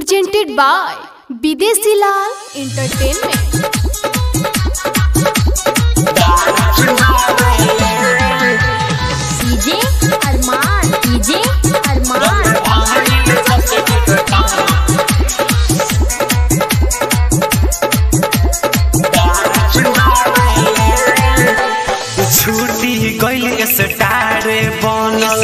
presented by Bidesi Lal Entertainment. DJ Arman DJ Arman छुट्टी गइल star बनल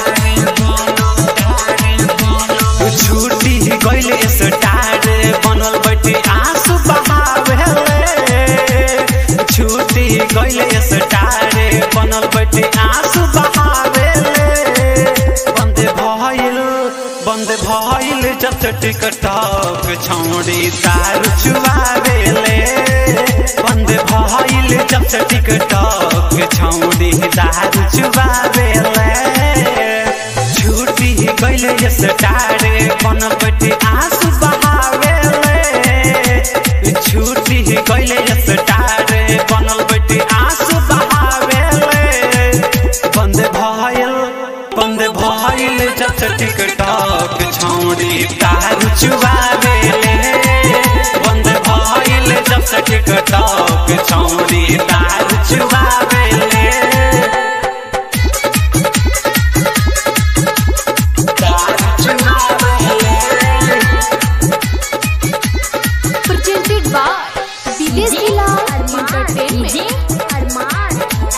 छुट्टी गइल स्टार बनल बैठे आंसू बहावे छुट्टी गइल स्टार बनल बैठे आंसू बहावे बंद भइल बंद भइल जब से टिकटॉक छौड़ी दारू चुबावेले बंद भइल जब से टिकटॉक छौड़ी दारू चुबावेले छुट्टी गइल स्टार बनल बैठे आंसू बहावेले छुट्टी गइल स्टार बनल बैठे आंसू बहावेले बंद भइल बंद भइल जब से टिकटॉक छौड़ी दारू चुबावेले बंद भइल जब से टिकटॉक छौड़ी दारू चुबावेले Presented by Bidesi Lal Entertainment. DJ Arman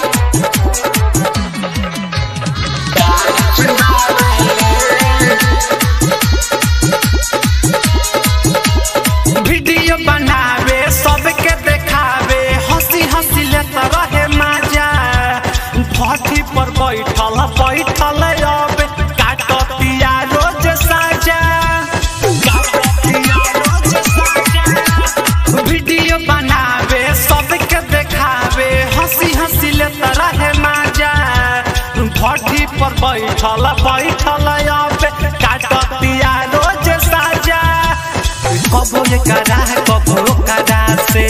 video बनावे सबके देखावे हंसी हंसी लेत रहे मजा भट्टी पर बैठल बैठल अब काटतिया रोज साजा काटतिया रोज साजा वीडियो बनावे सबके देखावे हंसी हंसी लेत रहे मजा भट्टी पर बैठल बैठल अब काटतिया रोज साजा कबो ये करा है कबो करा से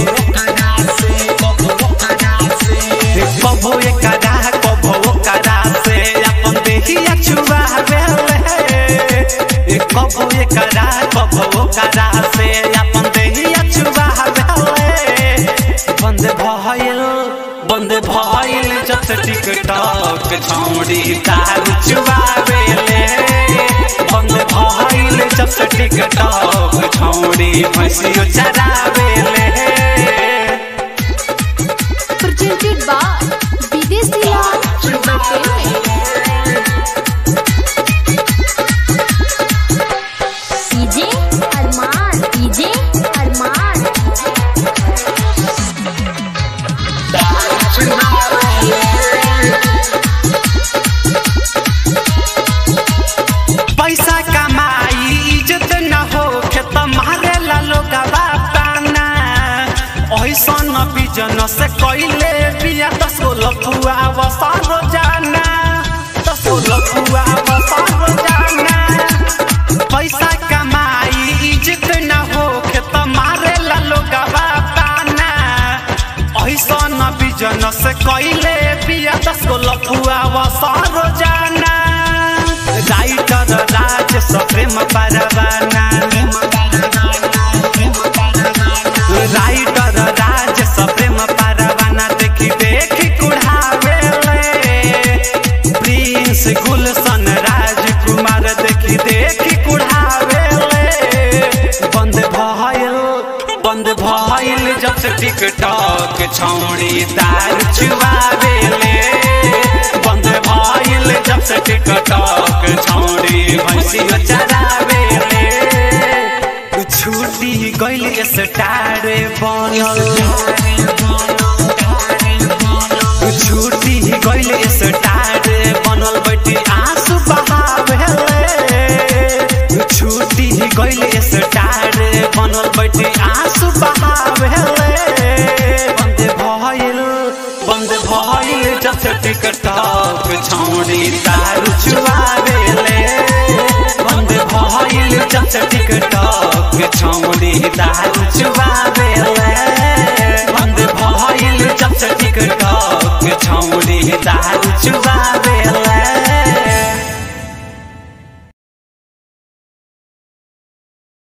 कबो ये करा है कबो करा से अपन देखिया छुआ बेले कबो ये करा है कबो करा से अपन देखिया छुआ बेले बंद भइल बंद भइल जब से टिकटॉक छौड़ी दारू चुबावेले बंद भइल जब से टिकटॉक छौड़ी भैंसियो चरावेले Presented by Bidesi Lal Entertainment. DJ Arman DJ Arman पैसा कमाई इज्जत न हो खेत मारे ला लोग ताना ऐसन बिजन से कैले बिया दस गो लफुआ बसा रोजाना दस गो लफुआ बसा रोजाना पैसा कमाई इज्जत न हो खेत मारे ला लोग ताना ऐसन बिजन से कैले बिया दस गो लफुआ बसा रोजाना राइटर राज सप्रेम परवाना राइटर राज सप्रेम परवाना देखी देखी कुढ़ावेले प्रिंस गुलशन राजकुमार देखी देखी कुढ़ावेले बंद भइल बंद भइल जब से टिकटॉक छौड़ी दारू चुबावेले बंद भइल जब से टिकटॉक छौड़ी भैंसियो चरावेले छुट्टी गइल स्टार बनल छुट्टी गइल स्टार बनल बैठी आंसू बहावेले छुट्टी गइल स्टार बनल बैठी आंसू बहावेले बंद भइल बंद भइल जब से टिकटॉक छौड़ी दारू चुबावेले बंद भइल जब से टिकटॉक छौड़ी दारू चुबावेले